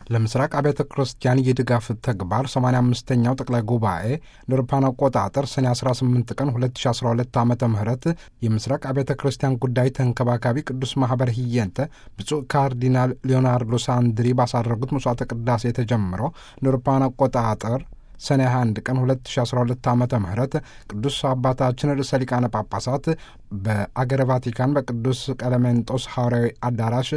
ለምስራቅ አብያተ ክርስቲያን የድጋፍ ተግባር 85ኛው ጠቅላይ ጉባኤ ለአውሮፓውያን አቆጣጠር ሰኔ 18 ቀን 2012 ዓ ም የምስራቅ አብያተ ክርስቲያን ጉዳይ ተንከባካቢ ቅዱስ ማኅበር ህየንተ ብፁዕ ካርዲናል ሊዮናርዶ ሳንድሪ ባሳረጉት መስዋዕተ ቅዳሴ ተጀምሮ ለአውሮፓውያን አቆጣጠር ሰኔ 21 ቀን 2012 ዓ ም ቅዱስ አባታችን ርዕሰ ሊቃነ ጳጳሳት በአገረ ቫቲካን በቅዱስ ቀለሜንጦስ ሐዋርያዊ አዳራሽ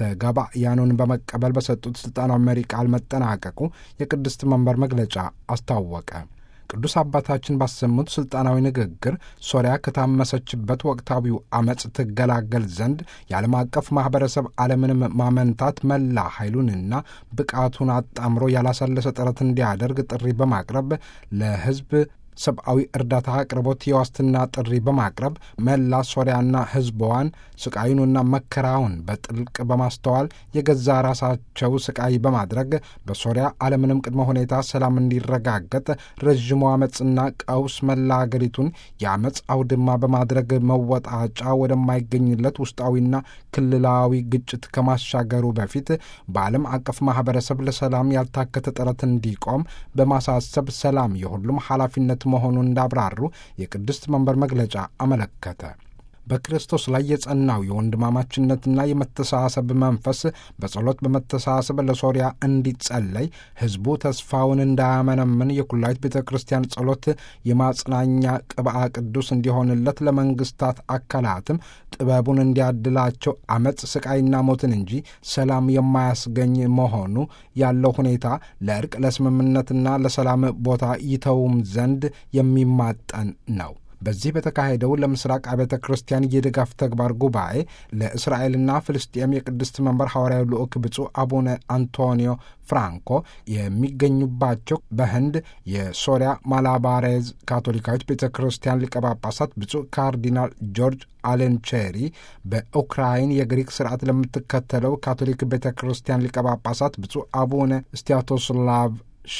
ተጋባያኑን በመቀበል በሰጡት ሥልጣናዊ መሪ ቃል መጠናቀቁ የቅድስት መንበር መግለጫ አስታወቀ። ቅዱስ አባታችን ባሰሙት ሥልጣናዊ ንግግር ሶሪያ ከታመሰችበት ወቅታዊው አመፅ ትገላገል ዘንድ የዓለም አቀፍ ማኅበረሰብ ዓለምንም ማመንታት መላ ኃይሉንና ብቃቱን አጣምሮ ያላሰለሰ ጥረት እንዲያደርግ ጥሪ በማቅረብ ለሕዝብ ሰብአዊ እርዳታ አቅርቦት የዋስትና ጥሪ በማቅረብ መላ ሶሪያና ሕዝቧን ስቃዩንና መከራውን በጥልቅ በማስተዋል የገዛ ራሳቸው ስቃይ በማድረግ በሶሪያ አለምንም ቅድመ ሁኔታ ሰላም እንዲረጋገጥ ረዥሙ አመፅና ቀውስ መላ አገሪቱን የአመፅ አውድማ በማድረግ መወጣጫ ወደማይገኝለት ውስጣዊና ክልላዊ ግጭት ከማሻገሩ በፊት በዓለም አቀፍ ማኅበረሰብ ለሰላም ያልታከተ ጥረት እንዲቆም በማሳሰብ ሰላም የሁሉም ኃላፊነት መሆኑን እንዳብራሩ የቅድስት መንበር መግለጫ አመለከተ። በክርስቶስ ላይ የጸናው የወንድማማችነትና የመተሳሰብ መንፈስ በጸሎት በመተሳሰብ ለሶሪያ እንዲጸለይ ሕዝቡ ተስፋውን እንዳያመነምን የኩላዊት ቤተ ክርስቲያን ጸሎት የማጽናኛ ቅብአ ቅዱስ እንዲሆንለት ለመንግስታት አካላትም ጥበቡን እንዲያድላቸው አመፅ፣ ስቃይና ሞትን እንጂ ሰላም የማያስገኝ መሆኑ ያለው ሁኔታ ለእርቅ ለስምምነትና ለሰላም ቦታ ይተውም ዘንድ የሚማጠን ነው። በዚህ በተካሄደው ለምስራቅ አብያተ ክርስቲያን የድጋፍ ተግባር ጉባኤ ለእስራኤልና ፍልስጤም የቅድስት መንበር ሐዋርያዊ ልዑክ ብፁዕ አቡነ አንቶኒዮ ፍራንኮ የሚገኙባቸው በህንድ የሶሪያ ማላባሬዝ ካቶሊካዊት ቤተ ክርስቲያን ሊቀ ጳጳሳት ብፁዕ ካርዲናል ጆርጅ አሌንቼሪ፣ በኡክራይን የግሪክ ስርዓት ለምትከተለው ካቶሊክ ቤተ ክርስቲያን ሊቀ ጳጳሳት ብፁዕ አቡነ ስቲያቶስላቭ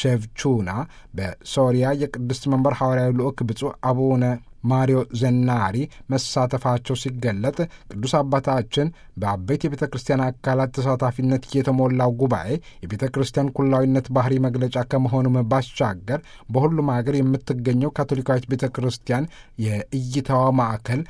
ሼቭቹና በሶሪያ የቅድስት መንበር ሐዋርያዊ ልዑክ ብፁዕ አቡነ ማሪዮ ዘናሪ መሳተፋቸው ሲገለጥ ቅዱስ አባታችን በአበይት የቤተ ክርስቲያን አካላት ተሳታፊነት የተሞላው ጉባኤ የቤተ ክርስቲያን ኩላዊነት ባህሪ መግለጫ ከመሆኑም ባሻገር በሁሉም ሀገር የምትገኘው ካቶሊካዊት ቤተ ክርስቲያን የእይታዋ ማዕከል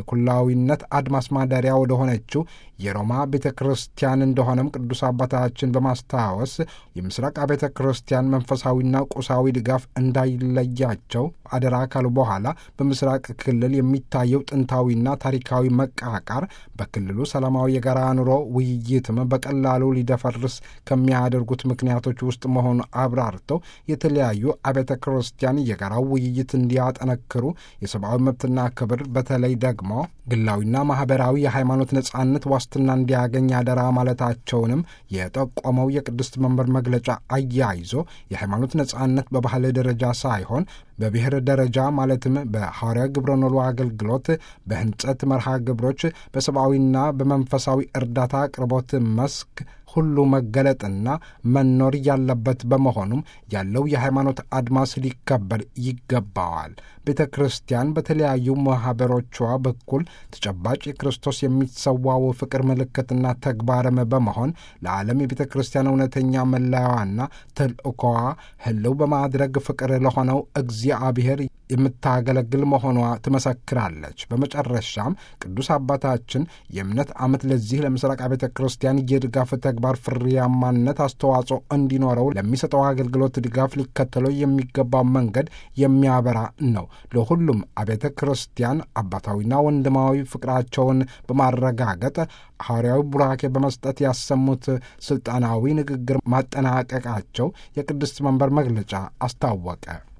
የኩላዊነት አድማስ ማደሪያ ወደሆነችው የሮማ ቤተ ክርስቲያን እንደሆነም ቅዱስ አባታችን በማስታወስ የምስራቅ ቤተ ክርስቲያን መንፈሳዊና ቁሳዊ ድጋፍ እንዳይለያቸው አደራ ካሉ በኋላ በምስራቅ ክልል የሚታየው ጥንታዊና ታሪካዊ መቃቃር በክልሉ ሰላማዊ የጋራ ኑሮ ውይይትም በቀላሉ ሊደፈርስ ከሚያደርጉት ምክንያቶች ውስጥ መሆኑ አብራርተው የተለያዩ አብያተ ክርስቲያን የጋራው ውይይት እንዲያጠነክሩ የሰብአዊ መብትና ክብር በተለይ ደግሞ ግላዊና ማህበራዊ የሃይማኖት ነጻነት ዋስትና እንዲያገኝ አደራ ማለታቸውንም የጠቆመው የቅድስት መንበር መግለጫ አያይዞ የሃይማኖት ነጻነት በባህል ደረጃ ሳይሆን በብሔር ደረጃ ማለትም በሐዋርያ ግብረ ኖሎ አገልግሎት፣ በህንጸት መርሃ ግብሮች፣ በሰብአዊና በመንፈሳዊ እርዳታ አቅርቦት መስክ ሁሉ መገለጥና መኖር ያለበት በመሆኑም ያለው የሃይማኖት አድማስ ሊከበር ይገባዋል። ቤተ ክርስቲያን በተለያዩ ማኅበሮቿ በኩል ተጨባጭ የክርስቶስ የሚሰዋው ፍቅር ምልክትና ተግባርም በመሆን ለዓለም የቤተ ክርስቲያን እውነተኛ መለያዋና ተልእኮዋ ህልው በማድረግ ፍቅር ለሆነው እግዚአብሔር የምታገለግል መሆኗ ትመሰክራለች። በመጨረሻም ቅዱስ አባታችን የእምነት ዓመት ለዚህ ለምስራቅ ቤተ ክርስቲያን የድጋፍ ተግባር ፍሬያማነት አስተዋጽኦ እንዲኖረው ለሚሰጠው አገልግሎት ድጋፍ ሊከተለው የሚገባው መንገድ የሚያበራ ነው። ለሁሉም አብያተ ክርስቲያን አባታዊና ወንድማዊ ፍቅራቸውን በማረጋገጥ ሐዋርያዊ ቡራኬ በመስጠት ያሰሙት ስልጣናዊ ንግግር ማጠናቀቃቸው የቅድስት መንበር መግለጫ አስታወቀ።